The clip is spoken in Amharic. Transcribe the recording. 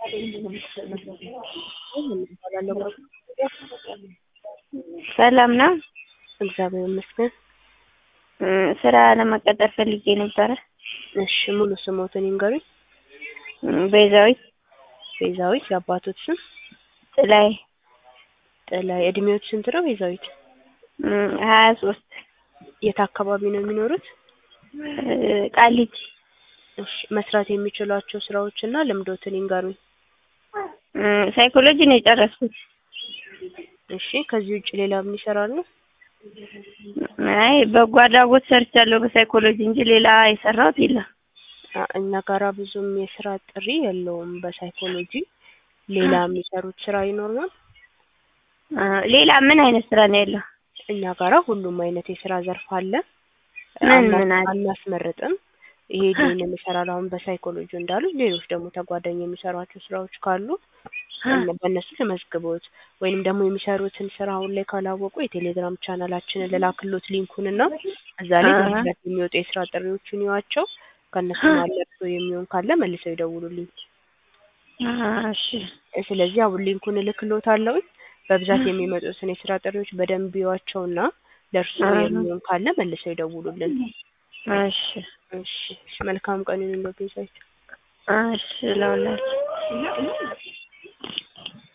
ሰላም ነው? እግዚአብሔር ይመስገን። ስራ ለመቀጠር ፈልጌ ነበረ። እሺ ሙሉ ስሞትን ይንገሩኝ? ቤዛዊት ቤዛዊት የአባቶት ስም? ጥላዬ ጥላዬ እድሜዎት ስንት ነው ቤዛዊት? ሀያ ሶስት የት አካባቢ ነው የሚኖሩት? ቃሊቲ እሺ መስራት የሚችሏቸው ስራዎች እና ልምዶትን ይንገሩኝ? ሳይኮሎጂ ነው የጨረስኩት። እሺ ከዚህ ውጭ ሌላ ምን ይሰራሉ? አይ በጎ አድራጎት ሰርቻለሁ በሳይኮሎጂ እንጂ ሌላ የሰራሁት የለም። አ- እኛ ጋራ ብዙም የስራ ጥሪ የለውም በሳይኮሎጂ ሌላ የሚሰሩት ስራ ይኖራል? አ፣ ሌላ ምን አይነት ስራ ነው ያለው? እኛ ጋራ ሁሉም አይነት የስራ ዘርፍ አለ። ምን አና- ምን አለ? አናስመርጥም። ይሄ ይሄንን ይሰራል አሁን በሳይኮሎጂ እንዳሉ ሌሎች ደግሞ ተጓዳኝ የሚሰሯቸው ስራዎች ካሉ እነ- በእነሱ ተመዝግቦት ወይንም ደግሞ የሚሰሩትን ስራ አሁን ላይ ካላወቁ የቴሌግራም ቻናላችንን ልላክሎት ሊንኩን እና እዛ ላይ አሀ። በብዛት የሚወጡ የስራ ጥሪዎችን ይዋቸው ከእነሱ ማለፍቶ የሚሆን ካለ መልሰው ይደውሉልኝ። አ፣ እሺ ስለዚህ አሁን ሊንኩን እልክሎታለሁ። በብዛት የሚመጡትን የስራ ጥሪዎች በደንብ ይዋቸውና ለእርሱ አሀ። የሚሆን ካለ መልሰው ይደውሉልን። እሺ እሺ እሺ፣ መልካም ቀን ይሁንልዎት ቤዛዊት። እሺ ለሁላችሁ